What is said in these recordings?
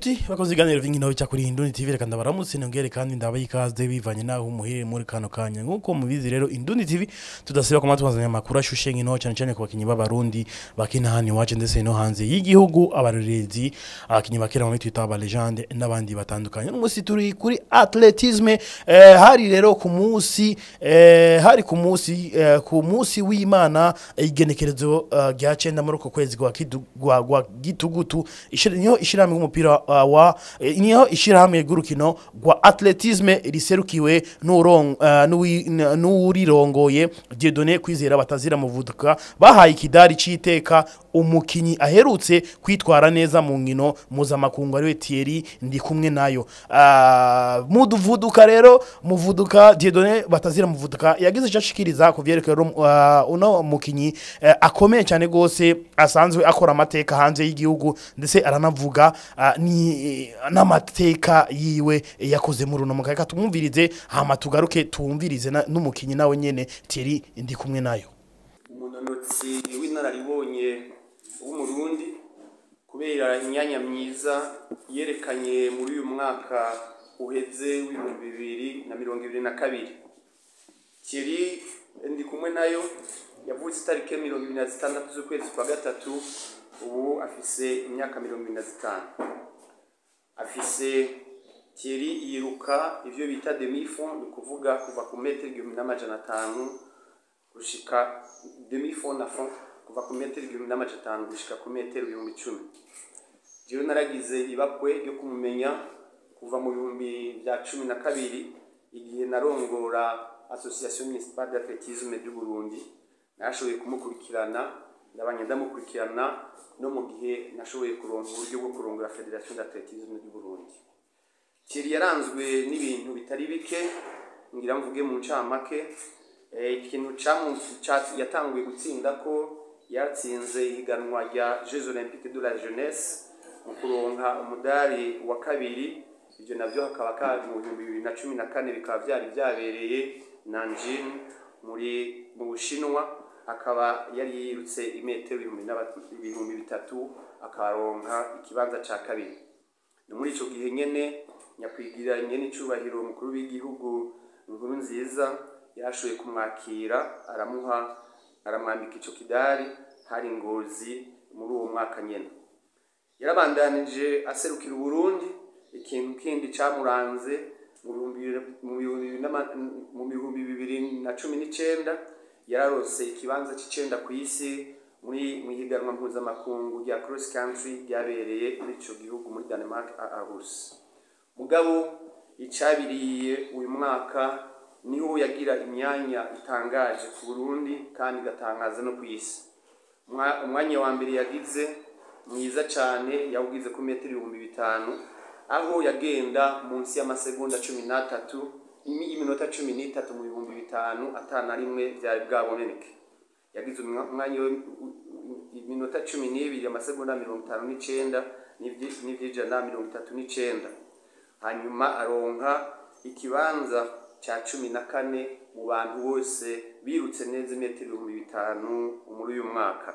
nshuti bakoze ibiganiro vy'inkino bica kuri Indundi TV reka ndabaramutse nongere kandi ndabaha ikaze bivanye naho umuhere muri kano kanya nk'uko mubizi rero Indundi TV tudasiba kuma tubazanya amakuru ashushe nkino cyane cyane ku bakinyi b'abarundi bakina hano iwacu ndetse no hanze y'igihugu abarorerezi abakinyi bakina muri Twitter aba legende n'abandi batandukanye n'umunsi turi kuri atletisme eh, hari rero ku munsi eh, hari ku munsi eh, ku munsi w'Imana igenekerezo eh, rya 9 muri uko kwezi kwa kidu- gwa gwa gitugutu ishira niho ishirahamwe umupira uh, wa eh, niho ishirahamwe gurukino gwa atletisme riserukiwe n'urong uh, n'uwi- n- n'urirongoye Dieudonné kwizera batazira muvuduka bahaye ikidari citeka umukinyi aherutse kwitwara neza mu nkino mpuzamakungu ariwe Thierry ndi kumwe nayo uh, muduvuduka rero muvuduka Dieudonné batazira muvuduka yagize icyo ashikiriza ku vyerekeye uh, uno mukinyi uh, akomeye cyane gose asanzwe akora amateka hanze y'igihugu ndetse aranavuga uh, ni n'amateka yiwe yakoze muri uno mukaka tumwumvirize hama tugaruke tumvirize na- n'umukinyi nawe nyene Thierry ndi kumwe nayo umunonotsi w'inararibonye w'umurundi kubera imyanya myiza yerekanye muri uyu mwaka uheze w'ibihumbi bibiri na mirongo ibiri na kabiri kiri ndi kumwe nayo yavutse itariki mirongo ibiri na zitandatu z'ukwezi kwa gatatu ubu afise imyaka mirongo ibiri na zitanu afise Thierry yiruka ivyo bita demi fond ni ukuvuga kuva ku metero igihumbi n'amajana atanu gushika demi fond na fond kuva ku metero igihumbi n'amajana atanu gushika ku metero ibihumbi icumi jewe naragize ibakwe ryo kumumenya kuva mu bihumbi vya cumi na kabiri igihe narongora association municipale d'athlétisme du Burundi narashoboye kumukurikirana ndabanye ndamukurikirana no mu gihe nashoboye kuronka uburyo bwo kurongora federation d'athlétisme du Burundi Thierry yaranzwe n'ibintu bitari bike ngira mvuge mu ncamake Eh, ikintu camu ca- yatanguye gutsinda ko yatsinze ihiganwa rya Jeux Olympiques de la Jeunesse mu kuronka umudari wa kabiri ivyo navyo hakaba ka mu bihumbi bibiri na cumi na kane bikaba vyari vyabereye Nanjing muri mu Bushinwa akaba yari yirutse imetero ibihumbi n'aba- ibihumbi bitatu akaronka ikibanza ca kabiri ni muri ico gihe nyene nyakwigira nyene icubahiro umukuru w'igihugu inkuru nziza yarashoboye kumwakira aramuha aramwambika ico kidari hari ngozi muri uwo mwaka nyene yarabandanije aserukira uburundi ikintu kindi camuranze mu bihumbi bibiri- mu bihumbi bibiri n'ama- mu bihumbi bibiri na cumi n'icenda yararose ikibanza c'icenda kw'isi muri mu higanwa mpuzamakungu rya cross country ryabereye muri ico gihugu muri Denmark a Aarhus mugabo icabiriye uyu mwaka niho yagira imyanya itangaje ku Burundi kandi igatangaza no ku isi Umwa- umwanya wa mbere yagize mwiza cane yawugize ku metero ibihumbi bitanu aho yagenda munsi y'amasegonda cumi n'atatu imi- iminota cumi n'itatu mu bihumbi bitanu atana rimwe vyari bwaboneke yagize umwa- umwanya we- u- u- iminota cumi n'ibiri amasegonda mirongo itanu n'icenda n'ivyi- n'ivy'ijana mirongo itatu n'icenda hanyuma aronka ikibanza ca cumi na kane mu bantu bose birutse neza imetero ibihumbi bitanu muri uyu mwaka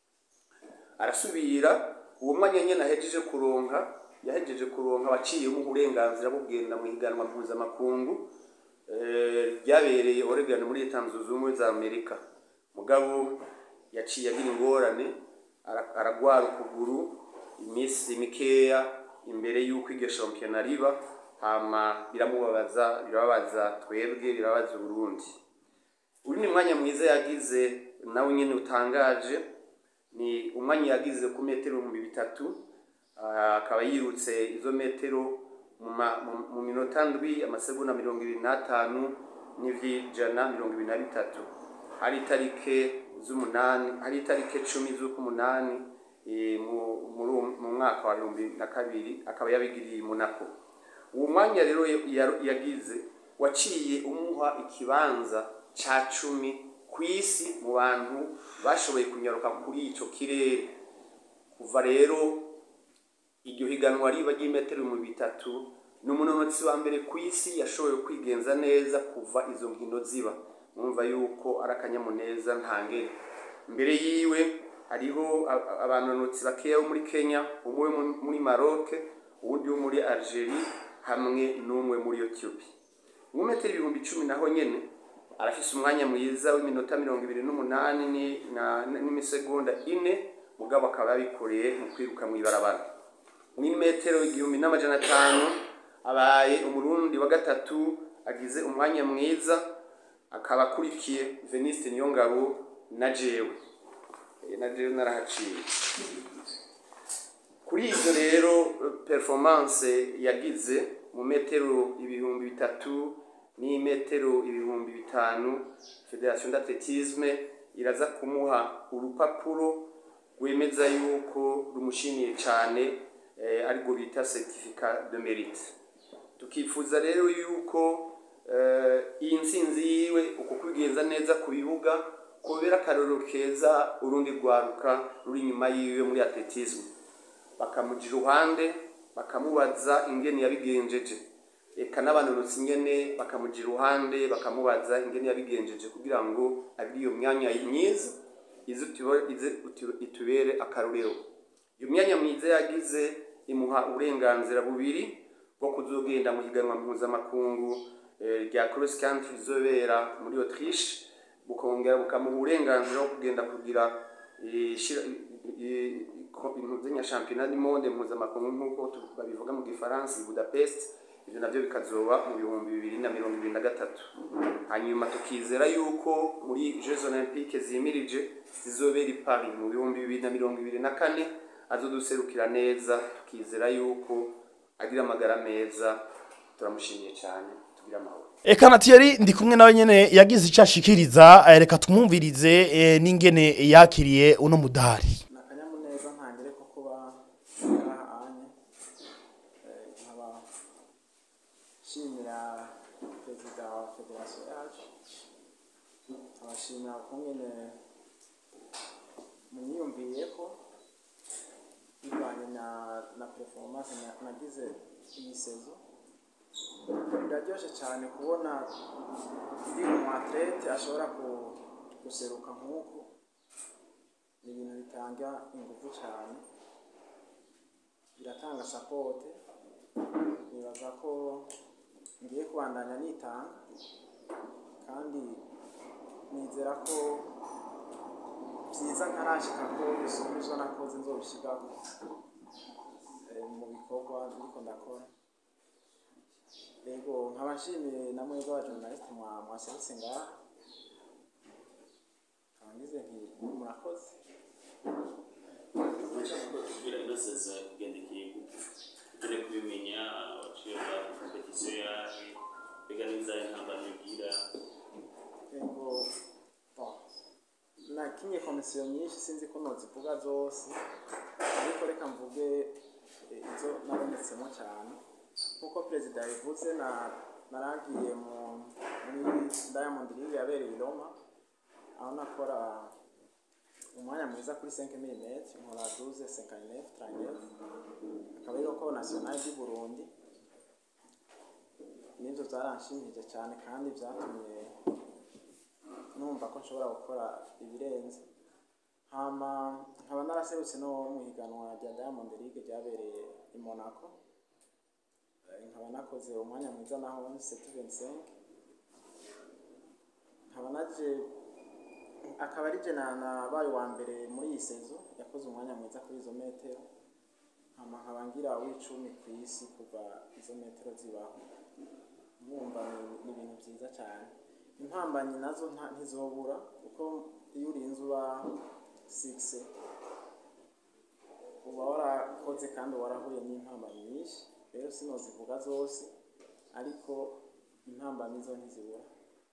arasubira uwo mwanya nyene ahejeje kuronka yahejeje kuronka abaciyemo uburenganzira bwo kugenda mu higanwa mpuzamakungu eh, ryabereye Oregon muri leta zunze ubumwe za Amerika mugabo yaciye agira ingorane ara- aragwara ukuguru iminsi mikeya imbere y'uko iryo shampiyona riba hama biramubabaza birababaza twebwe birababaza Uburundi uyu ni mwanya mwiza yagize nawe nyene utangaje ni umwanya yagize ku metero ibihumbi bitatu ah, akaba yirutse izo metero mu ma- mu- mu minota ndwi amasegonda mirongo ibiri n'atanu n'ivy'ijana mirongo ibiri na bitatu hari itarike z'umunani hari itarike cumi z'ukumunani eh, mu- muri uwo- mu mwaka wa bihumbi na kabiri akaba yabigiriye i Monaco uwo mwanya rero ya- ya- yagize waciye umuha ikibanza ca cumi ku isi mu bantu bashoboye kunyaruka kuri ico kirere kuva rero iryo higanwa riba ry'imetero ibihumbi bitatu ni umunonotsi wa mbere ku isi yashoboye kwigenza neza kuva izo nkino ziba mwumva yuko ari akanyamuneza ntangere mbere yiwe hariho a- a- abanonotsi bakeya bo muri kenya umwe wo mu- muri maroc uwundi wo muri algerie hamwe n'umwe muri ethiopia mu metero ibihumbi icumi naho nyene arafise umwanya mwiza w'iminota mirongo ibiri n'umunani ni- na- n'imisegonda ine mugabo akaba yabikoreye mu kwiruka mw'ibarabara metero igihumbi n'amajana atanu abaye umurundi wa gatatu agize umwanya mwiza akaba akurikiye veniste niyongabo na jewe Eh, na jewe narahaciye kuri ivyo rero eh, performance yagize mu metero ibihumbi bitatu n'imetero ibihumbi bitanu federation d'athletisme iraza kumuha urupapuro rwemeza yuko rumushimiye cane eh, ariko bita certificat de mérite tukifuza rero yuko eh, iyi ntsinzi yiwe uko kwigenza neza ku bibuga kubera akarorero keza urundi rwaruka ruri inyuma yiwe muri atletisme bakamuja iruhande bakamubaza ingene yabigenjeje eka n'abanonotsi ingene bakamuja iruhande bakamubaza ingene yabigenjeje kugira ngo agire iyo myanya myiza ize utubo- ize utu- itubere akarorero iyo myanya myiza yagize imuha uburenganzira bubiri bwo kuzogenda mu higanwa mpuzamakungu eh, rya cross country rizobera muri autriche bukongera bukamuha uburenganzira bwo kugenda kugira eh, shira- eh, ko- impuzanya championnat du monde mpuzamakungu nk'uko tu- babivuga mu gifaransa i budapest ivyo navyo bikazoba mu bihumbi bibiri na mirongo ibiri na gatatu hanyuma tukizera yuko muri jeux olympique zimirije zizobera i paris mu bihumbi bibiri na mirongo ibiri na kane azoduserukira neza tukizera yuko agira amagara meza turamushimiye cyane tugira amahoro Eka na Thierry ndi kumwe nawe nyene yagize icyo ashikiriza eh, reka tumwumvirize eh, n'ingene yakiriye uno mudari ni akanyamuneza ntangire ko kuba ngaha anye Eh, nkaba nshimira perezida wa federasiyo yacu abashimira ukungene munyiyumviye ko bivanye na na performance na- nagize iyi sezo biraryoshe cyane kubona ndi umu atlete ashobora ku- guseruka nk'uku ni ibintu bitanga ingufu cyane biratanga sapote nibaza ko ngiye kubandanya nitanga kandi nizera ko byiza ntarashika ko bisumba izo nakoze nzobishigako eh, mu bikorwa ndiko ndakora yego nkaba nshimiye na mwebwe abajournaliste mwa- mwaserutse ngaha nkaba ngize nti murakoze kubera ino sezo kugendekeye gute tugere kubimenya waciye bwa kompetisiyo yaje mbega n'izahe ntambara bigira yego bon nakinye komisiyo nyinshi sinzi ko nozivuga zose ariko reka mvuge eh, izo nabonetsemo cyane nk'uko perezida yabivuze na naragiye mu muri diamond league yabereye i roma aho nakora umwanya mwiza kuri 5 mm nkora 12 59 39 akaba ari ko national du Burundi nibyo byaranshimije cyane kandi byatumye numva ko nshobora gukora ibirenze hama nkaba naraserutse no mu higanwa rya Diamond League ryabereye i Monaco Eh, nkaba nakoze umwanya mwiza naho 725 nkaba naje akaba ari je na- nabaye uwa mbere muri iyi sezo yakoze umwanya mwiza kuri izo metero hama nkaba ngira w'icumi ku isi kuva izo metero zibaho mwumva ni- ni ibintu byiza cyane impambanyi nazo nta- ntizobura kuko iyo urinze uba sigise uba warakoze kandi warahuye n'impambanyi nyinshi rero sinozivuga zose ariko impambanyi zo ntizibura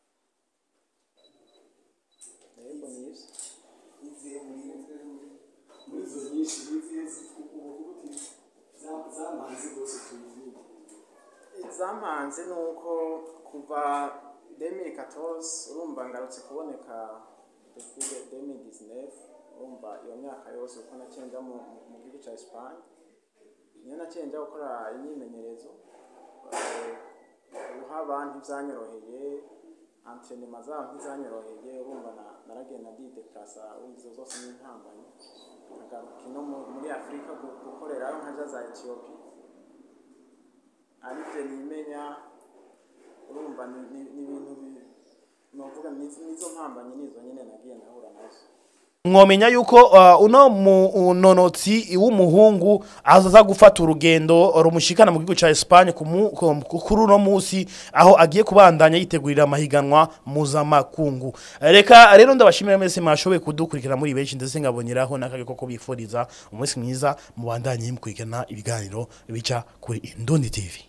yego nibyo izihe muri muri izo nyinshi n'izihe ubu uti zamanze rwose tuyivuga izampanze ni uko kuva 2014 urumva ngarutse kuboneka depuis 2019 urumva iyo myaka yose uko nacenja mu mu gihugu cya Espagne niyo nacenja gukora imyimenyerezo eh, guhaba ntibyanyoroheye antrenema zabo ntizanyoroheye urumva na- naragenda ndideplasa izo zose n'intambanye nkagaruka ino mu- muri afurika gu- gukorerayo nkaja za etiyopi hari ibyo nimenya urumva ni ni- ni ibintu bi- novuga ni- nizo mpambanyi nizo nyine nagiye ndahura nazo mwomenya yuko uh, uno munonotsi w'umuhungu azaza gufata urugendo rumushikana mu gihugu ca Espagne ku mu- ku- kuri uno musi aho agiye kubandanya yitegurira amahiganwa mpuzamakungu reka rero ndabashimira mwese mwashoboye kudukurikira muri benshi ndetse nkaboneraho n'akage ko bifuriza umunsi mwiza mubandanye mukurikirana ibiganiro bica kuri Indundi TV